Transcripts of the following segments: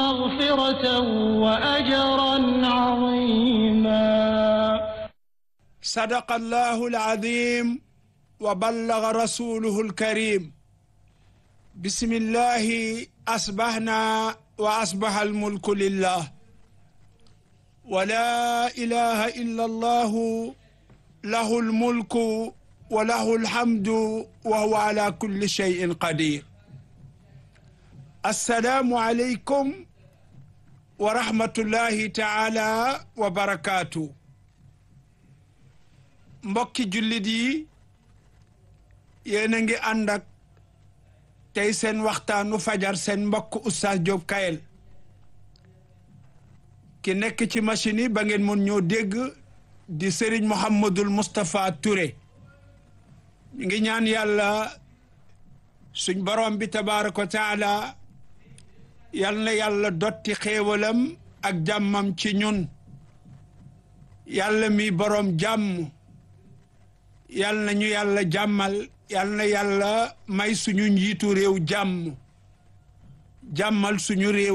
ومغفرة وأجرا عظيما صدق الله العظيم وبلغ رسوله الكريم بسم الله أصبحنا وأصبح الملك لله ولا إله إلا الله له الملك وله الحمد وهو على كل شيء قدير السلام عليكم ورحمة الله تعالى وبركاته mbokki jullit yi yéen a ngi ànd ak tey seen waxtaanu fajar seen mbokk Oustaz Diop Kayel ki nekk ci machine yi ba ngeen mun ñoo dégg di Serigne Mouhamadul Moustapha Touré ñu ngi ñaan yàlla suñ borom bi tabaaraka wa taala yal na yàlla dotti xéewalam ak jàmmam ci ñun yàlla mi borom jàmm yal na ñu yàlla jàmmal yal na yàlla may suñu njiitu réew jàmm jàmmal suñu réew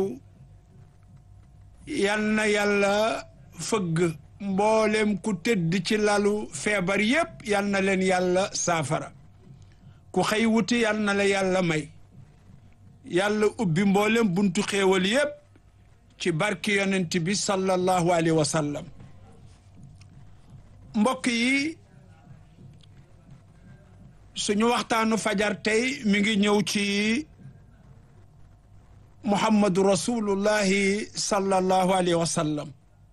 yal na yàlla fëgg mboolem ku tëdd ci lalu feebar yépp yal na leen yàlla saafara ku xëy wuti yal na la yàlla may yàlla ubbi mboolem buntu xéewal yépp ci barki yonent bi sallallahu alayhi wa sallam mbokk yi suñu waxtaanu fajar tey mi ngi ñëw ci muhammadu rasulullahi sallallahu alayhi wa sallam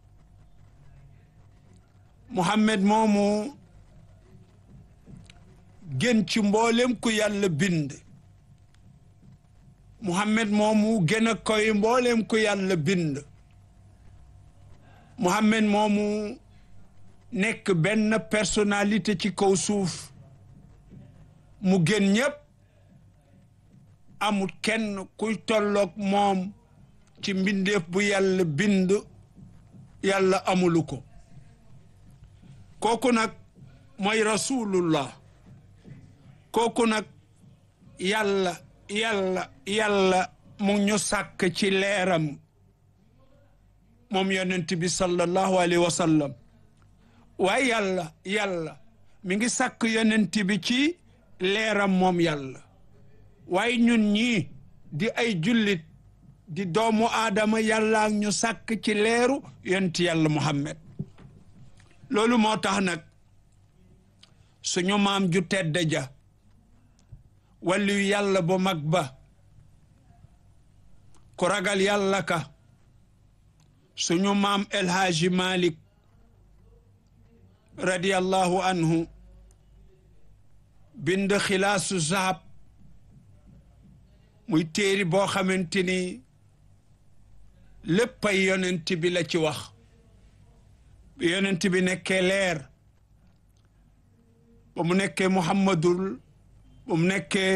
muhammad moomu gën ci mboolem ku yàlla bind muhammad moomu gën a koy mboolem ku yàlla bind muhammad moomu nekk benn personnalité ci kaw suuf mu gën ñépp amul kenn kuy tolloog moom ci mbindeef bu yàlla bind yàlla amulu ko kooku nag mooy rasulullah kooku nag yàlla yàlla yàlla mu ñu sàkk ci leeram moom yonent bi sallallahu alayhi wa sallam waaye yàlla yàlla mi ngi sàkk yonent bi ci leeram moom yàlla waaye ñun ñii di ay jullit di doomu aadama yàlla ñu sàkk ci leeru yonent yàlla muhammad loolu moo tax nag suñu maam ju tedd ja wàllu yàlla bu mag ba ku ragal yàlla ka suñu maam El Hadji Malick radiyallahu anhu bind xilaasu zahab muy téeri boo xamante ni léppay yonent bi la ci wax bi yonent bi nekkee leer ba mu nekkee muhammadul ba mu nekkee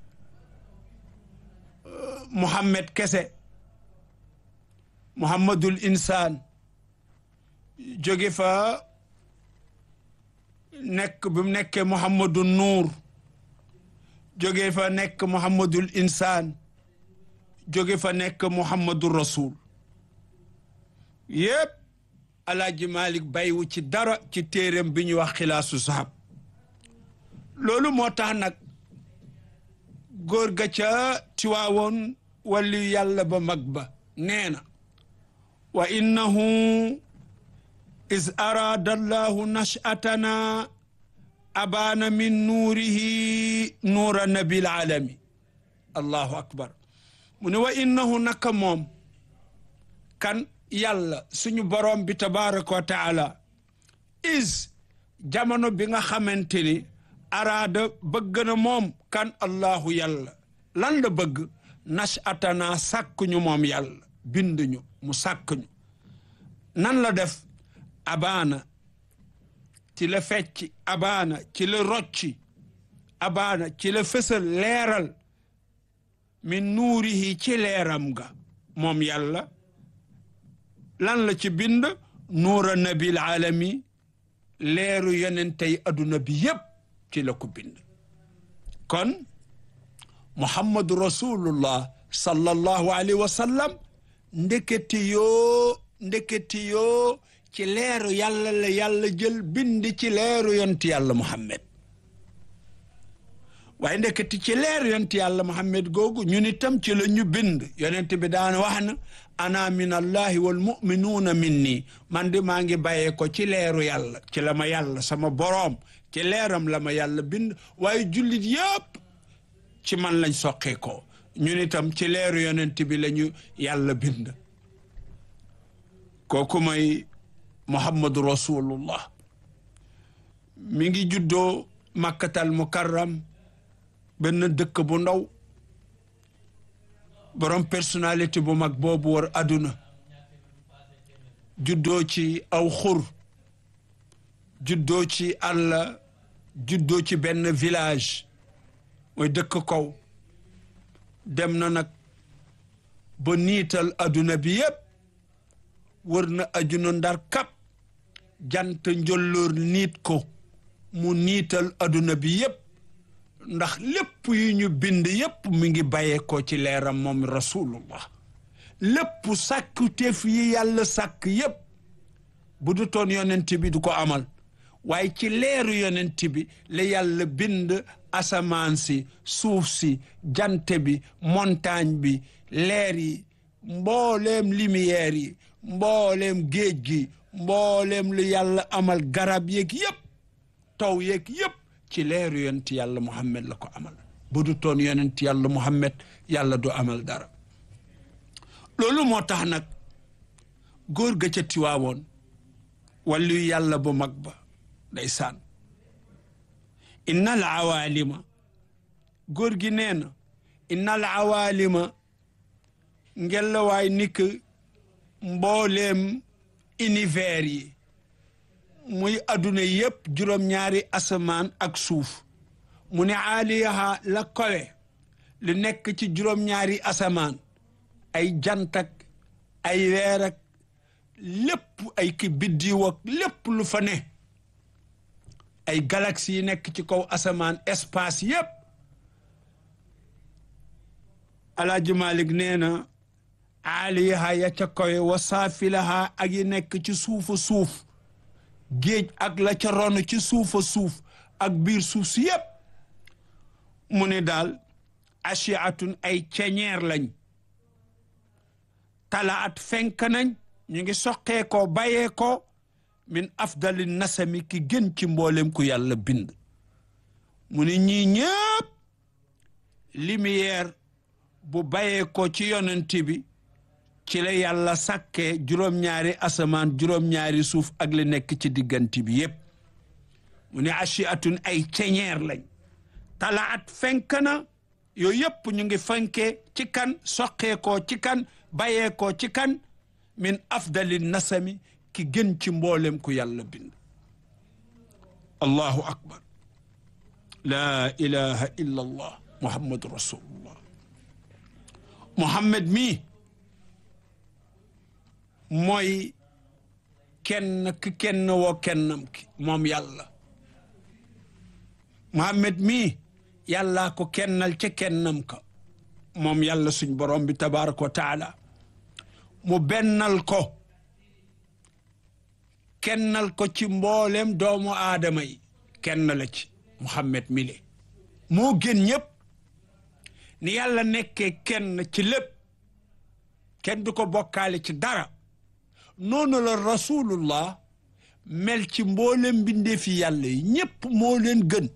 muhammad kese muhammadul insaan jóge fa nekk bi mu nekkee muhammadul nuur jóge fa nekk muhammadul insaan jóge fa nekk muhammadul rasul yépp alaaji malik bàyyiwu ci dara ci téeréem bi ñuy wax xilaasu sahab loolu moo tax nag góor ga ca tiwaawoon wàllu yàlla ba mag ba nee na wa innahu is araada allahu nashatana abaana min nuurihi nuura nabil alami allahu akbar mu ne wa innahu naka moom kan yàlla suñu borom bi tabaraka wa taala is jamono bi nga xamante ni araada bëgg na moom kan allahu yàlla lan la bëgg nashatana sàkkuñu moom yàlla binduñu mu sàkkuñu nan la def abaana ci la fecc abaana ci la rocci abaana ci la fësal leeral min nuurihi ci leeram ga moom yàlla lan la ci bind nuura nabil alami leeru yonentey adduna bi yépp ci la ko bind kon muhammadu rasulullah sallallahu alayhi wa sallam ndeketi yoo ndeketi yoo ci leeru yàlla la yàlla jël bind ci leeru yonti yàlla muhammad waaye ndeketi ci leeru yonti yàlla muhammad googu ñun itam ci la ñu bind yonent bi daan wax na ana min allahi wal muminuuna min nii man di maa ngi bàyyee ko ci leeru yàlla ci la ma yàlla sama boroom ci leeram la ma yàlla bind waaye jullit yëpp ci man lañ soqee ko ñun itam ci leeru yonent bi la ñu yàlla bind kooku may muhammadu rasulullah mi ngi juddoo makkatal mukarram benn dëkk bu ndaw borom personnalité bu mag boobu war aduna juddoo ci aw xur juddoo ci àll juddoo ci benn village mooy dëkk kaw dem na nag ba niital aduna bi yépp wër na ajuna ndar kap jant njolloor niit ko mu niital aduna bi yépp ndax lépp yu ñu bind yépp mi ngi bàyyee ko ci leeram moom rasulullah lépp sàkkuteef yi yàlla sàkk yépp bu du toon yonent bi du ko amal waaye ci leeru yonent bi la yàlla bind asamaan si suuf si jant bi montagne bi leer yi mbooleem lumière yi mbooleem géej gi mbooleem lu yàlla amal garab yeeg yépp taw yeeg yépp ci leeru yonent yàlla muhammad la ko amal bu du toon yonent yàlla muhammad yàlla du amal dara loolu moo tax nag góor ga ca tiwaawoon wàllu yàlla bu mag ba ndeysaan inna al awaalima góor gi nee na inna al awaalima ngelawaay ni que mbooleem univers yi muy adduna yépp juróom-ñaari asamaan ak suuf mu ne aaliyaha la kowe lu nekk ci juróom-ñaari asamaan ay jant ak ay weer ak lépp ay ki biddiw ak lépp lu fa ne ay galaxie yi nekk ci kaw asamaan espace yépp alaaji Malik nee na aaliyaha ya ca kawe wa saafilaha ak yi nekk ci suufa suuf géej ak la ca ronu ci suufa suuf ak biir suuf si yépp mu ne daal achiatun ay ceñeer lañ talaat fenk nañ ñu ngi soqee ko bayee ko min afdali nasami ki gën ci mboolem ku yàlla bind mu ne ñii ñëpp lumière bu bayee ko ci yonent bi ci la yàlla sàkkee juróom-ñaari asamaan juróom-ñaari suuf ak li nekk ci diggante bi yépp mu ne achiatun ay ceñeer lañ talaat fenk na yooyu yépp ñu ngi fenkee ci kan soqee ko ci kan bayee ko ci kan min afdali nasami ki gën ci mboolem ku yàlla bind allahu akbar laa ilaha illa allah muhammadu rasulullah muhammad mii mooy kenn ki kenn woo kennam ki moom yàlla muhammad mii yàllaa ko kennal ca kennam ka moom yàlla suñ borom bi tabaraka wa taala mu bennal ko kennal ko ci mboolem doomu aadama yi kenn la ci muhammad mile moo gën ñëpp ni yàlla nekkee kenn ci lépp kenn du ko bokkaale ci dara noonu la rasulullah mel ci mboolem mbindeefi yàlla yi ñëpp moo leen gën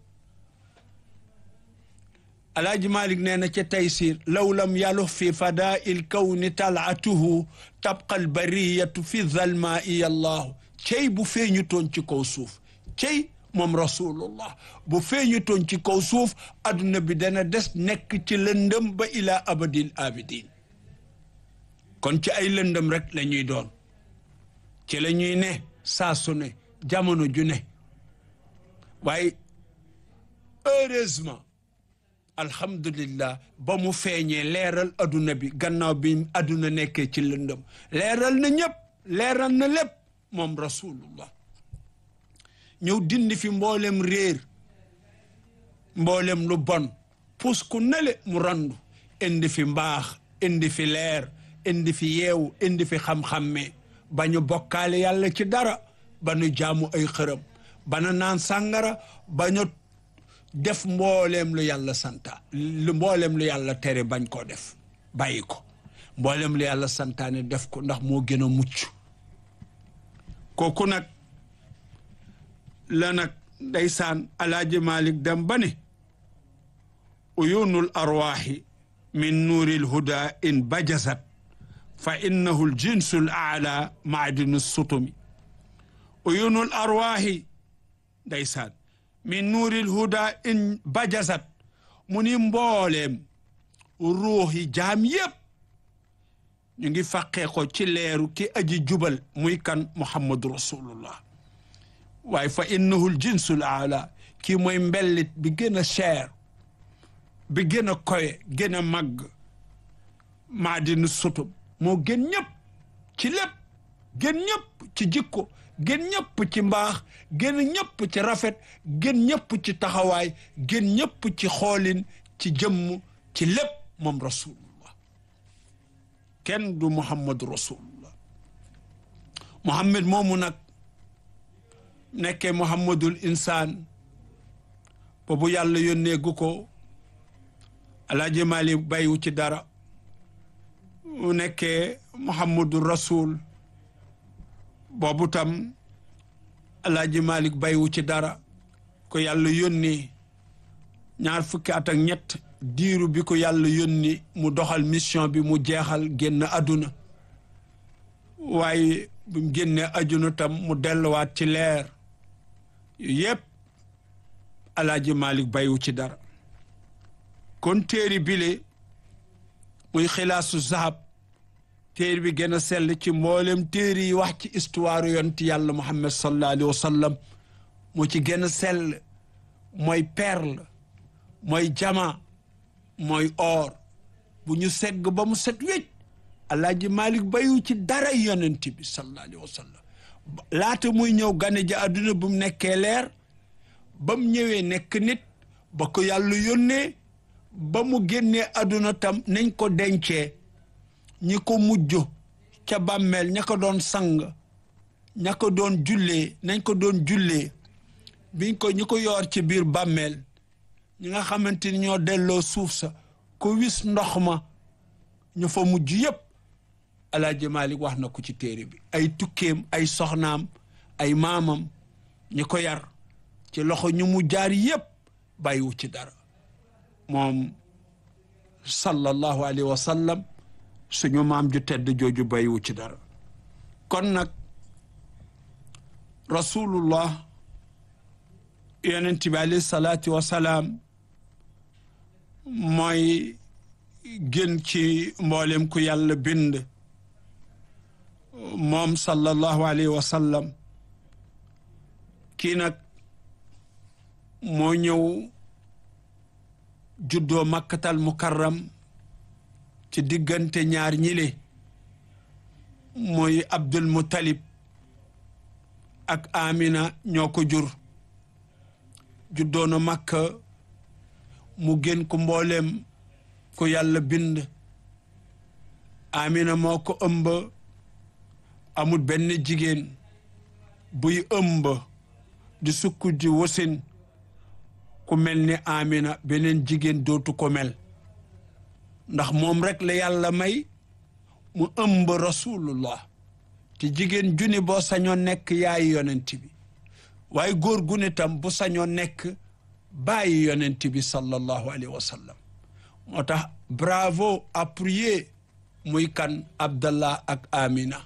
alaaji malik nee na ca taysir law lam yalu fi fadail kawni talaatuhu tabqa albariyatu fi zalma iya allahu cey bu feeñu toon ci kaw suuf cey moom rasulullah bu feeñu toon ci kaw suuf adduna bi dana des nekk ci lëndëm ba ila abadil abidin kon ci ay lëndëm rek la ñuy doon ci la ñuy ne saa su ne jamono ju ne waaye heureusement alhamdulillah ba mu feeñee leeral adduna bi gannaaw bi adduna nekkee ci lëndëm leeral na ñëpp leeral na lépp moom rasulullah ñëw dindi fi mboolem réer mboolem lu bon pus ku nele mu randu indi fi mbaax indi fi leer indi fi yeewu indi fi xam-xamme ba ñu bokkaale yàlla ci dara ba ñu jaamu ay xërëm ba ñu naan sàngara ba ñu def mbooleem lu yàlla santa lu mbooleem lu yàlla tere bañ koo def bàyyi ko mbooleem lu yàlla santaane def ko ndax moo gën a mucc kooku nag la nag ndeysaan alaaji malik dem ba ne uyunul arwaaxi min nuuril huda in bajasat fa innahu l jinsu l aala maadinu sutumi uyunul arwaaxi ndeysaan min nuuril huda in bajasat mu ni mbooleem ruux yi jaam yépp ñu ngi fàqee ko ci leeru ki aji jubal muy kan muhammadu rasulullah waaye fa innahu l jinsu l aala kii mooy mbellit bi gën a cher bi gën a koye gën a màgg maadinu sutub moo gën ñëpp ci lépp gën ñëpp ci jikko gën ñëpp ci mbaax gën ñëpp ci rafet gën ñëpp ci taxawaay gën ñëpp ci xoolin ci jëmm ci lépp moom rasulullah kenn du muhammadu rasulullah muhammad moomu nag nekkee muhammadul insaan boobu yàlla yónnee gu ko alaaji mali bàyyiwu ci dara mu nekkee muhammadu rasul boobu tam alaaji malik bàyyiwu ci dara ko yàlla yónni ñaar fukki at ak ñett diiru bi ko yàlla yónni mu doxal mission bi mu jeexal génn àdduna waaye bu mu génnee àdduna tam mu delluwaat ci leer yépp alaaji malik bàyyiwu ci dara kon téeri bile muy xilaasu zahab téeri bi gën a sell ci mboolem téeri yi wax ci histoire yonti yàlla muhammad sallallahu alayhi wa sallam mu ci gën a sell mooy perle mooy jama mooy or bu ñu segg ba mu set wécc alaaji malik bayu ci dara yonent bi sallallahu alayhi wa sallam laata muy ñëw gane ji àdduna bu mu nekkee leer ba mu ñëwee nekk nit ba ko yàlla yónnee ba mu génnee àdduna tam nañ ko dencee ñi ko mujj ca bàmmeel ña ko doon sang ña ko doon jullee nañ ko doon jullee biñ ko ñi ko yoor ci biir bàmmeel ñi nga xamante ni ñoo delloo suuf sa ko wis ndox ma ñu fa mujj yépp alaaji Malik wax na ko ci téere bi ay tukkeem ay soxnaam ay maamam ñi ko yar ci loxo ñu mu jaar yépp bàyyiwu ci dara moom sallallahu alayhi wa sallam suñu maam ju tedd jooju bàyyiwu ci dara kon nag rasulullah yonent bi alayhi salaatu wa salaam mooy gën ci mboolem ku yàlla bind moom sallallahu alayhi wa sallam kii nag moo ñëw juddoo makkatal mukarram ci diggante ñaar ñile mooy abdul muttalib ak amina ñoo ko jur juddoo na makka mu gën ko mbooleem ko yàlla bind amina moo ko ëmb amul benn jigéen buy ëmb di sukk di wasin ku mel ni amina beneen jigéen dootu ko mel ndax moom rek la yàlla may mu ëmb rasulullah te jigéen juni boo sañoo nekk yaayi yonent bi waaye góor gu ne tam bu sañoo nekk bàyyi yonent bi sallallahu alayhi wa sallam moo tax bravo appuyer muy kan abdallah ak amina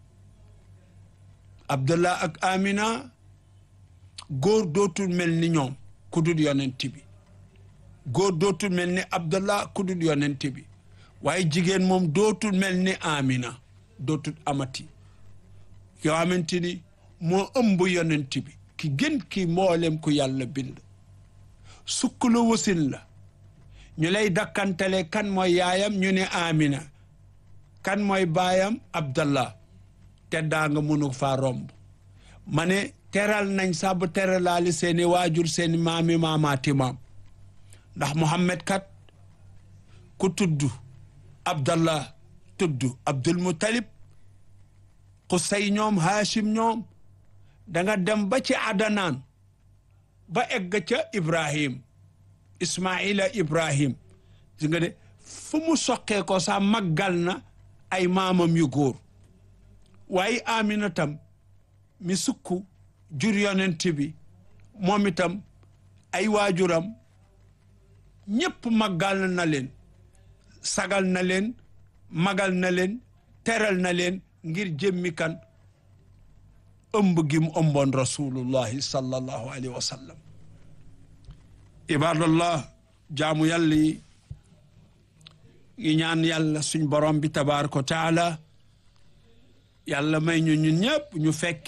abdallah ak amina góor dootul mel ni ñoom ku dul yonent bi góor dootul mel ni abdallah ku dul yonent bi waaye jigéen moom dootul mel ni amina dootul amati yoo xamante ni moo ëmb yonent bi ki gën ki mboolem ku yàlla bind sukk la wasin la ñu lay dakkantale kan mooy yaayam ñu ne amina kan mooy baayam abdallah te daa nga mënu faa romb ma ne teral nañ sax bu teralaali seeni waajur seeni maami maamaati maam ndax muhammad kat ku tudd abdallah tudd Abdul Muttalib Qusay ñoom Hashim ñoom da nga dem ba ci Adanaan ba egg ca Ibrahim Ismaila Ibrahim si nga de fu mu soqee ko sax màggal na ay maamam yu góor waaye Amina tam mi sukku jur yonent bi moom itam ay waajuram ñépp màggal na leen sagal na leen magal na leen teral na leen ngir jëmmi kan ëmb gi mu ëmboon rasulullahi sallallahu alayhi wa sallam ibadallah jaamu yàlla yi ngi ñaan yàlla suñ borom bi tabaraka wa taala yàlla may ñu ñun ñëpp ñu fekk